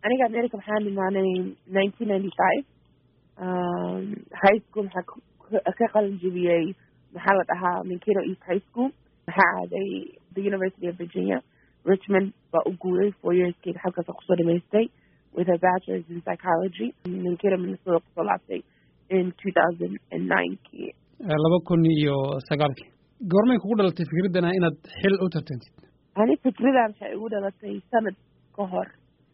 aniga america maxaan imaanay nineteen ninety five high school maxaa ka qalin jebiyey maxaa la dhahaa minkino east high school maxaa aaday the university of virginia richmond baa u guuray four yearskeyga halkaasa kusoo dhamaystay with a bachelors in psychology minkino minnesota kusoo laabtay in two thousand and ninekii laba kun iyo sagaalkii goormay kugu dhalatay fikradana inaad xil u tartantid ani fikradan waxay igu dhalatay sanad ka hor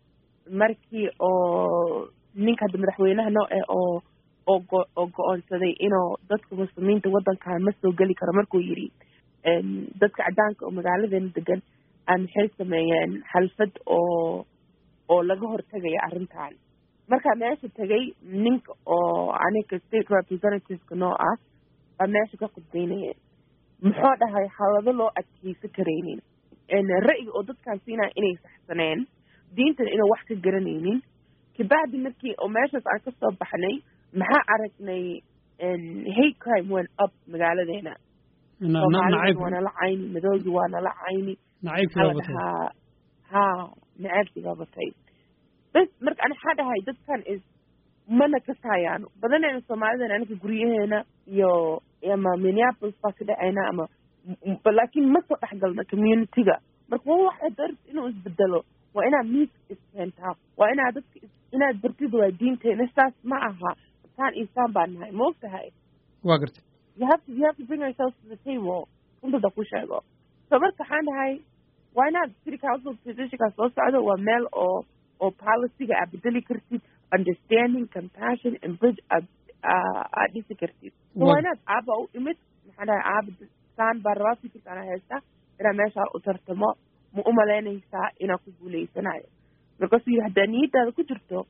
markii oo ninka hadda madaxweynaha noo eh oo oo go oo go-oonsaday inuu dadka muslimiinta waddankan ma soo geli karo markuu yidhi dadka caddaanka oo magaaladeena degan aan maxay sameeyeen xalfad oo oo laga hortegaya arrintan markaa meesha tegay ninka oo aniga state representativeka noo ah baa meesha ka khudbeynayeen muxuu dhahay xaalado loo adkeysan karaynin ra'yiga oo dadkaan siinaya inay saxsaneen diintana inuu wax ka garanaynin kabacdi markii oo meeshaas aan kasoo baxnay maxaa aragnay hate crime went up magaaladeena soomaalida waa nala cayni madoogi waa nala cayni maxaa la dhahaa ha nacaabkigaa batay bas marka ani waxaa dhahay dadkan is mana kasaayaan badanayna soomaalidan aniga guryaheena iyo ama minneapolis baa ka dhacayna ama laakiin ma soo dhexgalna communityga marka wa waxa dar inuu isbedelo waa inaad miis iskeentaa waa inaad dadka inaad bartid waa diinteena saas ma aha saan isaan baa nahay ma og tahay waa gartay you have to you have to bring yourself to the table runtada ku sheego so marka waxaan dhahay waa inaad city council positionka soo socdo waa meel oo oo policyga aad bedeli kartid understanding compassion and bridge aad aad dhisi kartid so waa inaad aaba u imid maxaan dhahay aaba saan baa rabaa fikirkaana haysta inaad meeshaa u tartamo ma u malaynaysaa inaad ku guuleysanayo markaasuu yidhi haddaa niyadaada ku jirto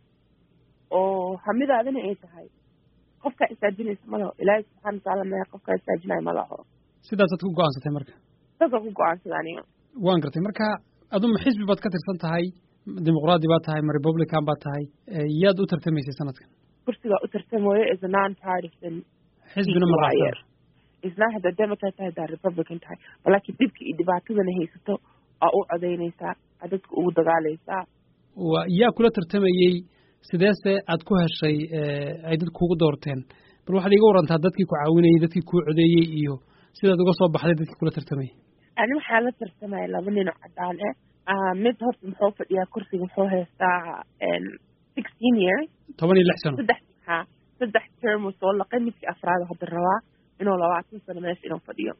oo hamidaadana ay tahay qofkaa istaajinaysa ma laho ilaahay subxana watacaala maya qofkaa istaajinayo ma laho sidaasaad ku go-aansatay marka saasaan ku go-aansada aniga waan gartay marka aduma xisbi baad ka tirsan tahay dimuqraadi baad tahay ma republican baad tahay yaad u tartamaysay sanadkan kursigaa u tartamayo is a non partisan xisbina ma raacsan isnaa haddaa democrat tahay haddaa republican tahay laakiin dhibka iyo dhibaatadana haysato aa u codaynaysaa aa dadka ugu dagaalaysaa wa yaa kula tartamayey sideese aad ku heshay ay dad kuugu doorteen bal waxaad iiga warantaa dadkii ku caawinayey dadkii kuu codeeyey iyo sidaad uga soo baxday dadkii kula tartamayay ani waxaa la tartamaya laba nin oo cadaan ah mid horta muxuu fadhiyaa kursiga muxuu haystaa sixteen years toban iyo lix sano saddex ha saddex term soo laqay midkii afraad hadda rabaa inuu labaatan sano meesha inuu fadhiyo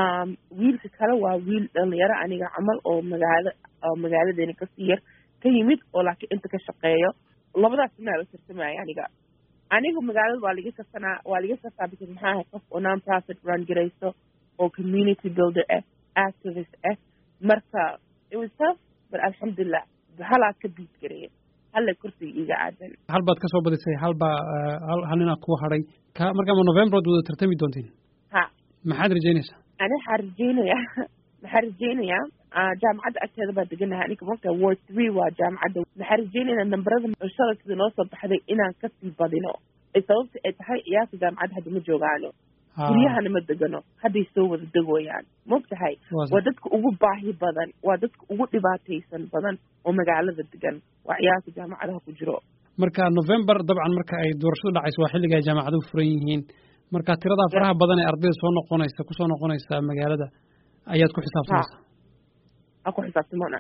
wiilka kale waa wiil dhalinyaro aniga camal oo magaalo oo magaaladeena kasii yar ka yimid oo laakiin inta ka shaqeeyo labadaas inaa la tartamaya aniga aniga magaalada waa laga kasanaa waa laga kasaa because maxaa ahay qof oo non profit run garayso oo community builder ah activist ah marka it was tough but alxamdulilah halaa ka biid gareeya halla kursiga iiga aadan hal baad kasoo badisay hal baa hal ninaa kuwa hadhay ka markaama november ad wada tartami doontiin ha maxaad rajaynaysaa ani waxaa rajaynayaa maxaa rajaynayaa jaamacadda agteeda baa deganahay aniga marka ward three waa jaamacadda maxaa rajaynaynaa nambarada shaladkida noo soo baxday inaan kasii badino sababta ay tahay iyaaka jaamacadda hadda ma joogaano guryahana ma degano hadday soo wada degoyaan maog tahay waa dadka ugu baahi badan waa dadka ugu dhibaataysan badan oo magaalada degan waa ciyaalka jaamacadaha ku jiro marka november dabcan marka ay doorashadu dhacayso waa xilliga ay jaamacaduhu furan yihiin marka tiradaa faraha badan ee ardayda soo noqonaysa kusoo noqonaysa magaalada ayaad ku xisaabtamaysaa aan ku xisaabtamona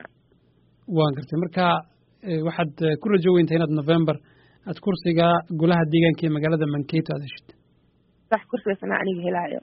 waan gartay marka waxaad ku rajo weyntaa inaad november aad kursiga golaha deegaanka ee magaalada mankato aad heshid sax kursigaasna aniga helaayo